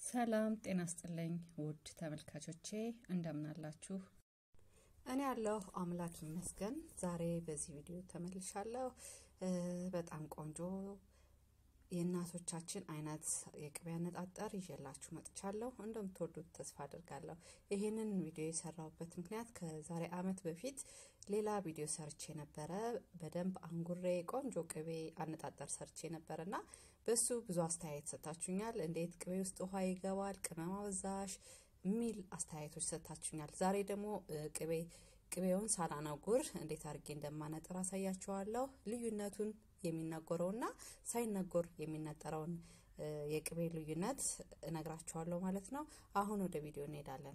ሰላም ጤና ስጥልኝ ውድ ተመልካቾቼ እንደምናላችሁ። እኔ ያለሁ አምላክ ይመስገን። ዛሬ በዚህ ቪዲዮ ተመልሻለሁ። በጣም ቆንጆ የእናቶቻችን አይነት የቅቤ አነጣጠር ይዤላችሁ መጥቻለሁ። እንደምትወዱት ተስፋ አድርጋለሁ። ይህንን ቪዲዮ የሰራሁበት ምክንያት ከዛሬ ዓመት በፊት ሌላ ቪዲዮ ሰርቼ ነበረ። በደንብ አንጉሬ ቆንጆ ቅቤ አነጣጠር ሰርቼ ነበረ እና በሱ ብዙ አስተያየት ሰጥታችሁኛል። እንዴት ቅቤ ውስጥ ውሃ ይገባል፣ ቅመም አበዛሽ የሚል አስተያየቶች ሰጥታችሁኛል። ዛሬ ደግሞ ቅቤ ቅቤውን ሳላነጉር እንዴት አድርጌ እንደማነጥር አሳያችኋለሁ። ልዩነቱን የሚነገረውና ሳይነገር የሚነጠረውን የቅቤ ልዩነት እነግራችኋለሁ ማለት ነው። አሁን ወደ ቪዲዮ እንሄዳለን።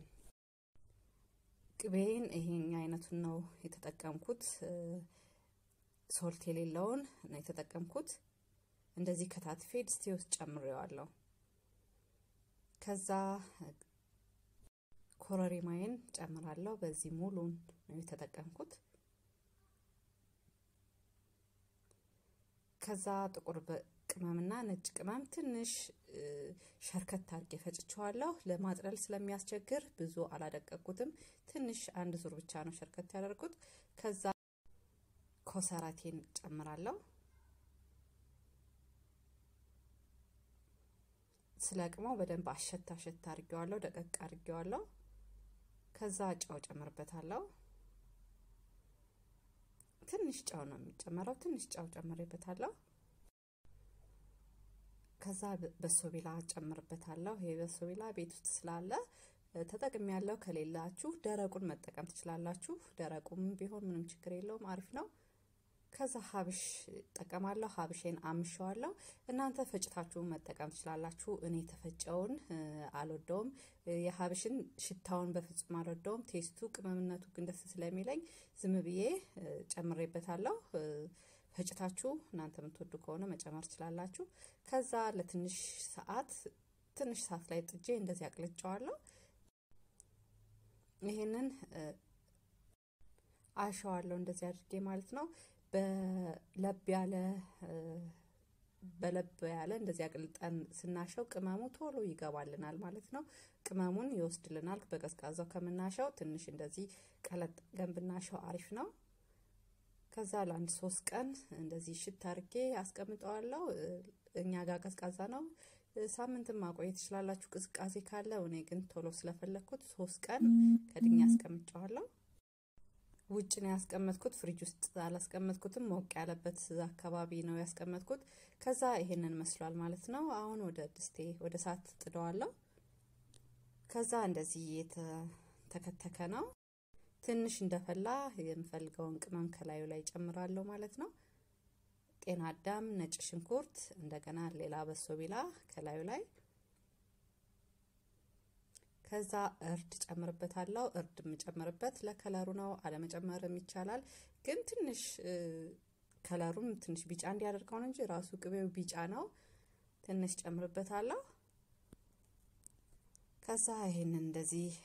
ቅቤን ይሄኛ አይነቱን ነው የተጠቀምኩት። ሶልት የሌለውን ነው የተጠቀምኩት። እንደዚህ ከታትፌ ድስቴ ውስጥ ጨምሬዋለሁ። ከዛ ኮረሪማዬን ጨምራለሁ። በዚህ ሙሉን ነው የተጠቀምኩት። ከዛ ጥቁር ቅመምና ነጭ ቅመም ትንሽ ሸርከት አድርጌ ፈጭቸዋለሁ። ለማጥለል ስለሚያስቸግር ብዙ አላደቀኩትም። ትንሽ አንድ ዙር ብቻ ነው ሸርከት ያደርጉት። ከዛ ኮሰራቴን ጨምራለሁ። ስለቅመው በደንብ አሸት አሸት አድርጌዋለሁ፣ ደቀቅ አድርጌዋለሁ። ከዛ ጨው ጨምርበታለሁ። ትንሽ ጨው ነው የሚጨመረው። ትንሽ ጨው ጨምሬበታለሁ። ከዛ በሶቢላ ጨምርበታለሁ። ይሄ በሶቢላ ቤት ውስጥ ስላለ ተጠቅም ያለው ከሌላችሁ ደረቁን መጠቀም ትችላላችሁ። ደረቁም ቢሆን ምንም ችግር የለውም፣ አሪፍ ነው። ከዛ ሀብሽ ጠቀማለሁ። ሀብሼን አምሸዋለሁ። እናንተ ፈጭታችሁን መጠቀም ትችላላችሁ። እኔ የተፈጨውን አልወደውም። የሀብሽን ሽታውን በፍጹም አልወደውም። ቴስቱ፣ ቅመምነቱ ግን ደስ ስለሚለኝ ዝም ብዬ ጨምሬበታለሁ። ፈጭታችሁ እናንተ የምትወዱ ከሆነ መጨመር ትችላላችሁ። ከዛ ለትንሽ ሰዓት ትንሽ ሰዓት ላይ ጥጄ እንደዚህ አቅልጨዋለሁ። ይሄንን አሸዋለሁ እንደዚህ አድርጌ ማለት ነው። በለብ ያለ በለብ ያለ እንደዚህ አቅልጠን ስናሸው ቅመሙ ቶሎ ይገባልናል ማለት ነው። ቅመሙን ይወስድልናል። በቀዝቃዛው ከምናሸው ትንሽ እንደዚህ ቀለጥ ገን ብናሸው አሪፍ ነው። ከዛ ለአንድ ሶስት ቀን እንደዚህ ሽት አድርጌ አስቀምጠዋለሁ። እኛ ጋር ቀዝቃዛ ነው። ሳምንትም ማቆየት ትችላላችሁ ቅዝቃዜ ካለ። እኔ ግን ቶሎ ስለፈለግኩት ሶስት ቀን ከድኛ አስቀምጨዋለሁ። ውጭ ነው ያስቀመጥኩት፣ ፍሪጅ ውስጥ አላስቀመጥኩትም። ሞቅ ያለበት አካባቢ ነው ያስቀመጥኩት። ከዛ ይሄንን መስሏል ማለት ነው። አሁን ወደ ድስቴ ወደ እሳት ጥደዋለሁ። ከዛ እንደዚህ የተከተከ ነው። ትንሽ እንደፈላ የምፈልገውን ቅመም ከላዩ ላይ ጨምራለሁ ማለት ነው። ጤና አዳም፣ ነጭ ሽንኩርት፣ እንደገና ሌላ በሶቢላ ከላዩ ላይ ከዛ እርድ ጨምርበታለሁ። እርድ የምጨምርበት ለከለሩ ነው፣ አለመጨመርም ይቻላል። ግን ትንሽ ከለሩም ትንሽ ቢጫ እንዲያደርገው ነው እንጂ ራሱ ቅቤው ቢጫ ነው። ትንሽ ጨምርበታለሁ። ከዛ ይሄንን እንደዚህ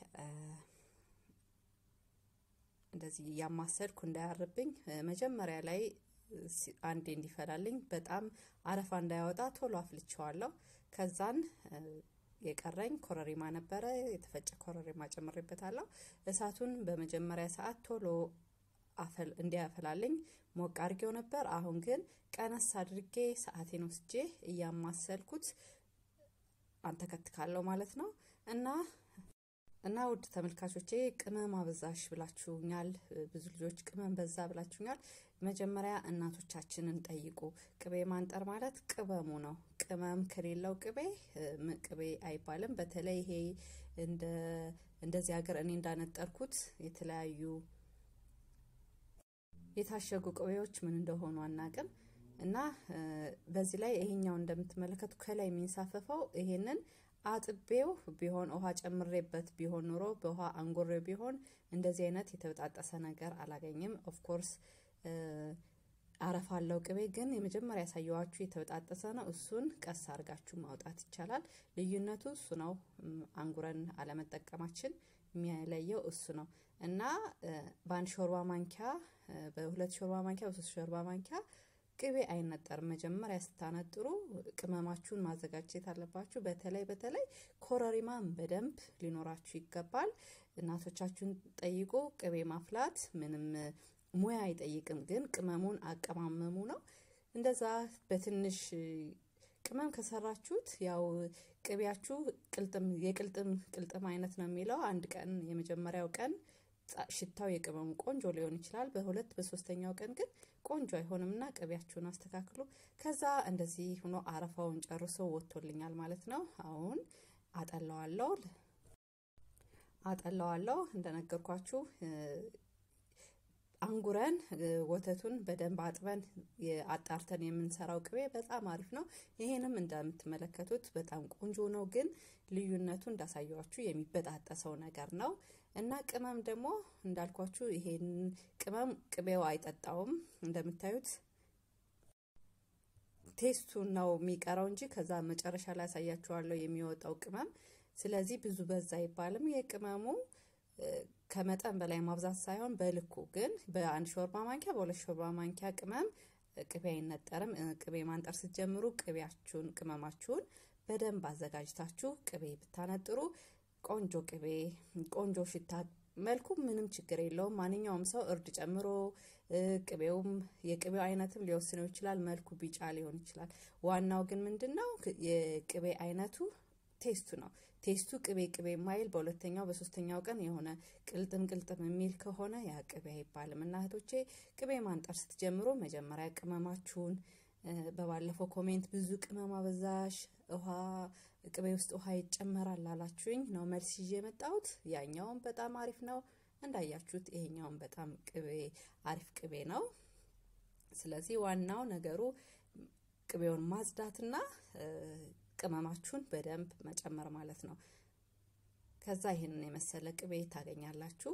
እንደዚህ እያማሰልኩ እንዳያርብኝ መጀመሪያ ላይ አንዴ እንዲፈላልኝ በጣም አረፋ እንዳያወጣ ቶሎ አፍልቸዋለሁ። ከዛን የቀረኝ ኮረሪማ ነበረ። የተፈጨ ኮረሪማ ጨምሬበታለሁ። እሳቱን በመጀመሪያ ሰዓት ቶሎ እንዲያፈላልኝ ሞቅ አድርጌው ነበር። አሁን ግን ቀነስ አድርጌ ሰዓቴን ወስጄ እያማሰልኩት አንተከትካለሁ ማለት ነው እና እና ውድ ተመልካቾቼ ቅመም አበዛሽ ብላችሁኛል። ብዙ ልጆች ቅመም በዛ ብላችሁኛል። መጀመሪያ እናቶቻችንን ጠይቁ። ቅቤ ማንጠር ማለት ቅመሙ ነው። ቅመም ከሌለው ቅቤ ቅቤ አይባልም። በተለይ ይሄ እንደዚህ ሀገር እኔ እንዳነጠርኩት የተለያዩ የታሸጉ ቅቤዎች ምን እንደሆኑ አናቅም እና በዚህ ላይ ይሄኛው እንደምትመለከቱ ከላይ የሚንሳፈፈው ይሄንን አጥቤው ቢሆን ውሃ ጨምሬበት ቢሆን ኑሮ በውሃ አንጎሬው ቢሆን እንደዚህ አይነት የተበጣጠሰ ነገር አላገኝም። ኦፍኮርስ አረፋ አለው ቅቤ ግን የመጀመሪያ ያሳየዋችሁ የተበጣጠሰ ነው። እሱን ቀስ አድርጋችሁ ማውጣት ይቻላል። ልዩነቱ እሱ ነው። አንጉረን አለመጠቀማችን የሚለየው እሱ ነው እና በአንድ ሾርባ ማንኪያ፣ በሁለት ሾርባ ማንኪያ፣ በሶስት ሾርባ ማንኪያ ቅቤ አይነጠርም። መጀመሪያ ስታነጥሩ ቅመማችሁን ማዘጋጀት አለባችሁ። በተለይ በተለይ ኮረሪማን በደንብ ሊኖራችሁ ይገባል። እናቶቻችሁን ጠይቁ። ቅቤ ማፍላት ምንም ሙያ አይጠይቅም፣ ግን ቅመሙን አቀማመሙ ነው። እንደዛ በትንሽ ቅመም ከሰራችሁት ያው ቅቤያችሁ ቅልጥም የቅልጥም ቅልጥም አይነት ነው የሚለው አንድ ቀን የመጀመሪያው ቀን ሽታው የቅመሙ ቆንጆ ሊሆን ይችላል። በሁለት በሶስተኛው ቀን ግን ቆንጆ አይሆንም እና ቅቤያችሁን አስተካክሉ። ከዛ እንደዚህ ሆኖ አረፋውን ጨርሶ ወጥቶልኛል ማለት ነው። አሁን አጠለዋለሁ አጠለዋለሁ እንደነገርኳችሁ አንጉረን ወተቱን በደንብ አጥበን አጣርተን የምንሰራው ቅቤ በጣም አሪፍ ነው። ይሄንም እንደምትመለከቱት በጣም ቆንጆ ነው፣ ግን ልዩነቱ እንዳሳየዋችሁ የሚበጣጠሰው ነገር ነው እና ቅመም ደግሞ እንዳልኳችሁ ይሄን ቅመም ቅቤው አይጠጣውም። እንደምታዩት ቴስቱን ነው የሚቀረው እንጂ ከዛ መጨረሻ ላይ ያሳያችኋለሁ የሚወጣው ቅመም። ስለዚህ ብዙ በዛ አይባልም። የቅመሙ ከመጠን በላይ ማብዛት ሳይሆን በልኩ ግን በአንድ ሾርባ ማንኪያ በሁለት ሾርባ ማንኪያ ቅመም ቅቤ አይነጠርም። ቅቤ ማንጠር ስትጀምሩ ቅቤያችሁን ቅመማችሁን በደንብ አዘጋጅታችሁ ቅቤ ብታነጥሩ ቆንጆ ቅቤ ቆንጆ ሽታ መልኩ ምንም ችግር የለውም። ማንኛውም ሰው እርድ ጨምሮ ቅቤውም የቅቤው አይነትም ሊወስነው ይችላል። መልኩ ቢጫ ሊሆን ይችላል። ዋናው ግን ምንድን ነው የቅቤ አይነቱ ቴስቱ ነው። ቴስቱ ቅቤ ቅቤ ማይል በሁለተኛው በሶስተኛው ቀን የሆነ ቅልጥም ቅልጥም የሚል ከሆነ ያ ቅቤ አይባልም። እና እህቶቼ ቅቤ ማንጠር ስትጀምሮ መጀመሪያ ቅመማችሁን በባለፈው ኮሜንት ብዙ ቅመም አበዛሽ፣ ውሃ ቅቤ ውስጥ ውሃ ይጨመራል ላላችሁኝ ነው መልስ ይዤ የመጣሁት። ያኛውም በጣም አሪፍ ነው እንዳያችሁት፣ ይሄኛውም በጣም ቅቤ አሪፍ ቅቤ ነው። ስለዚህ ዋናው ነገሩ ቅቤውን ማጽዳትና ቅመማችሁን በደንብ መጨመር ማለት ነው። ከዛ ይህንን የመሰለ ቅቤ ታገኛላችሁ።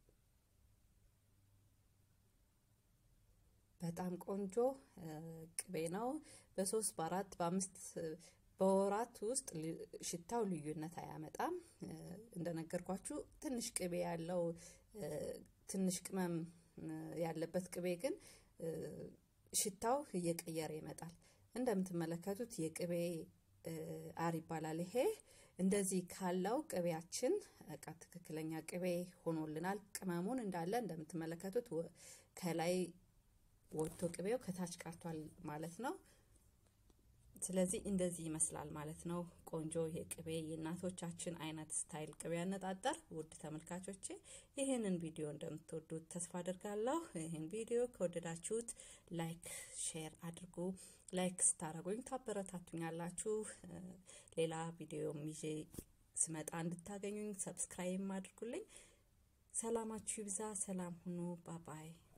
በጣም ቆንጆ ቅቤ ነው። በሶስት በአራት በአምስት በወራት ውስጥ ሽታው ልዩነት አያመጣም። እንደነገርኳችሁ ትንሽ ቅቤ ያለው ትንሽ ቅመም ያለበት ቅቤ ግን ሽታው እየቀየረ ይመጣል። እንደምትመለከቱት የቅቤ አር ይባላል። ይሄ እንደዚህ ካለው ቅቤያችን በቃ ትክክለኛ ቅቤ ሆኖልናል። ቅመሙን እንዳለ እንደምትመለከቱት ከላይ ወጥቶ ቅቤው ከታች ቀርቷል ማለት ነው። ስለዚህ እንደዚህ ይመስላል ማለት ነው። ቆንጆ የቅቤ የእናቶቻችን አይነት ስታይል ቅቤ ያነጣጠር። ውድ ተመልካቾቼ ይህንን ቪዲዮ እንደምትወዱት ተስፋ አድርጋለሁ። ይህን ቪዲዮ ከወደዳችሁት ላይክ፣ ሼር አድርጉ። ላይክ ስታደርጉኝ ታበረታቱኛላችሁ። ሌላ ቪዲዮም ይዤ ስመጣ እንድታገኙኝ ሰብስክራይብ አድርጉልኝ። ሰላማችሁ ይብዛ። ሰላም ሁኑ። ባባይ